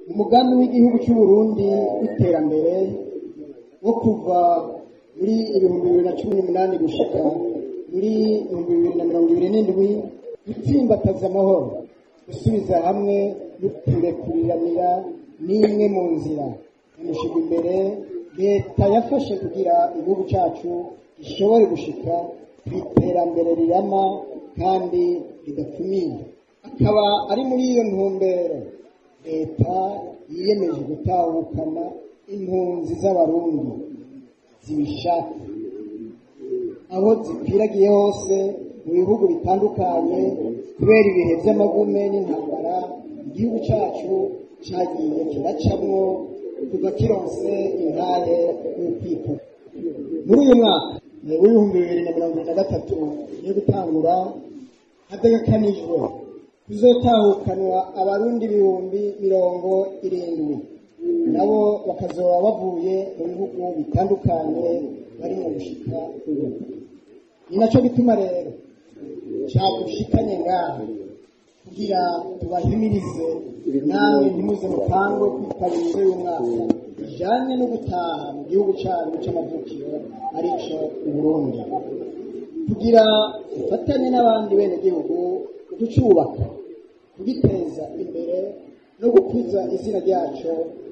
umugambi w'igihugu cy'u Burundi w'iterambere wo kuva muri ibihumbi bibiri na cumi n'umunani gushika muri ibihumbi bibiri na mirongo ibiri n'indwi gutsimbataza amahoro gusubiza hamwe no kurekuriranira n'imwe mu nzira yamushyirwa imbere leta yafashe kugira igihugu cyacu gishobore gushika ku iterambere rirama kandi ridakumira akaba ari muri iyo ntumbero leta yiyemeje gutahukana impunzi z'abarundi zibishaka aho zikwiragiye hose mu bihugu bitandukanye kubera ibihe by'amagume n'intambara igihugu cyacu cyagiye kiracamwo kuva kironse intare y'ukwikura muri uyu mwaka w'ibihumbi bibiri na mirongo irindwi na gatatu yo gutangura hategekanijwe kuzotahukanwa abarundi ibihumbi mirongo irindwi nabo bakazoba bavuye mu bihugu bitandukanye bari mu gushika ubu ni nacyo gituma rero cyadushikanye ngaha kugira tubahimirize namwe ntimuze mupangwe kwitabira y'umwaka bijanye no gutaha mu gihugu cyanyu c'amavukiro arico uburundi kugira ufatanye n'abandi bene gihugu kucubaka kugiteza imbere no gukuza izina ryaco